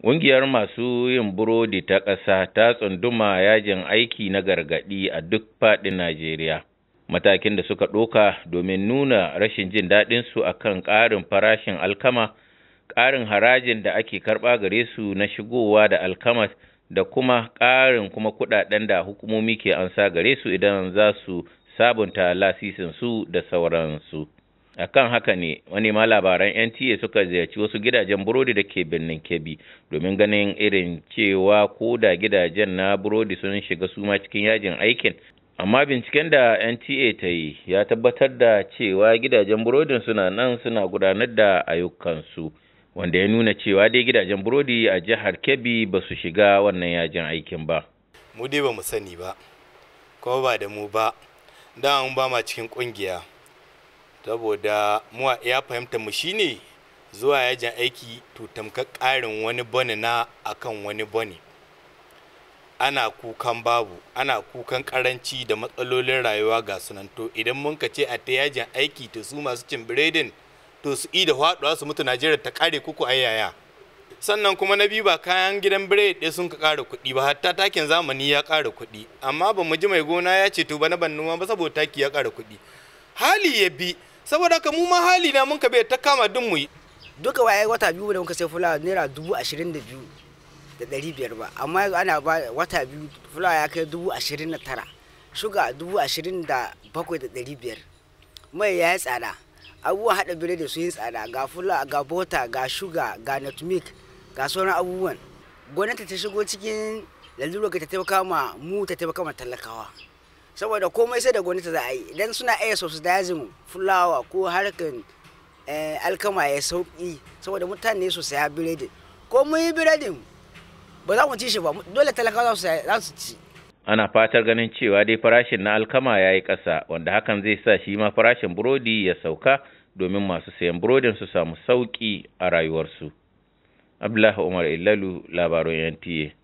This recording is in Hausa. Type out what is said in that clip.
Ƙungiyar masu yin burodi ta ƙasa ta tsunduma yajin aiki na gargaɗi a duk faɗin Najeriya. Matakin da suka ɗoka domin nuna rashin jin daɗinsu a kan ƙarin farashin alkama, ƙarin harajin da ake karɓa gare su na shigowa da alkamas da kuma ƙarin kuma kuɗaɗen da hukumomi ke ansa gare su idan za su sabunta lasisinsu da sauransu. a kan haka ne manema labaran nta suka ziyarci wasu gidajen burodi da ke birnin kebbi domin ganin irin cewa ko da gidajen na burodi sun shiga suma cikin yajin aikin amma binciken da nta ta yi ya tabbatar da cewa gidajen burodin suna nan suna gudanar da ayyukansu wanda ya nuna cewa dai gidajen burodi a jihar kebbi ba su shiga wannan yajin aikin ba mu dai ba mu sani ba kuma ba da mu ba da an ba ma cikin kungiya saboda mu ya fahimta mu shine zuwa yajin aiki to tamkar ƙarin wani bane na akan wani bane ana kukan babu ana kukan karanci da matsalolin rayuwa ga sunan to idan mun ka ce a ta yajin aiki to su masu cin biredin to su i da faɗuwa su mutu najeriya ta kare kuku ayyaya sannan kuma na biyu ba kayan gidan biredi ɗaya sun ka ƙara kuɗi ba hatta takin zamani ya ƙara kuɗi amma ba mu ji mai gona ya ce to bana ban noma ba saboda taki ya ƙara kuɗi hali ya bi saboda haka mu ma hali na mun ka bai ta kama duk mu yi duka waye wata biyu da muka sai fulawa naira dubu ashirin da biyu da ɗari biyar ba amma ana ba wata biyu fulawa ya kai dubu ashirin da tara shuga dubu ashirin da bakwai da ɗari biyar mai ya yi tsada abubuwan haɗa biredi sun yi tsada ga fula ga bota ga shuga ga nutmeg ga sauran abubuwan gwamnati ta shigo cikin lalura ta taimaka ma mu ta taimaka ma talakawa saboda komai sai da gwamnati za a yi idan suna iya subsidizing fulawa ko harkan alkama ya sauki saboda mutane su saya biredi ko mun yi biredin ba za mu ci shi ba dole talakawa za su ci ana fatar ganin cewa dai farashin na alkama ya yi ƙasa wanda hakan zai sa shi ma farashin burodi ya sauka domin masu sayan burodin su samu sauƙi a rayuwarsu abdullahi umar illalu labaran nta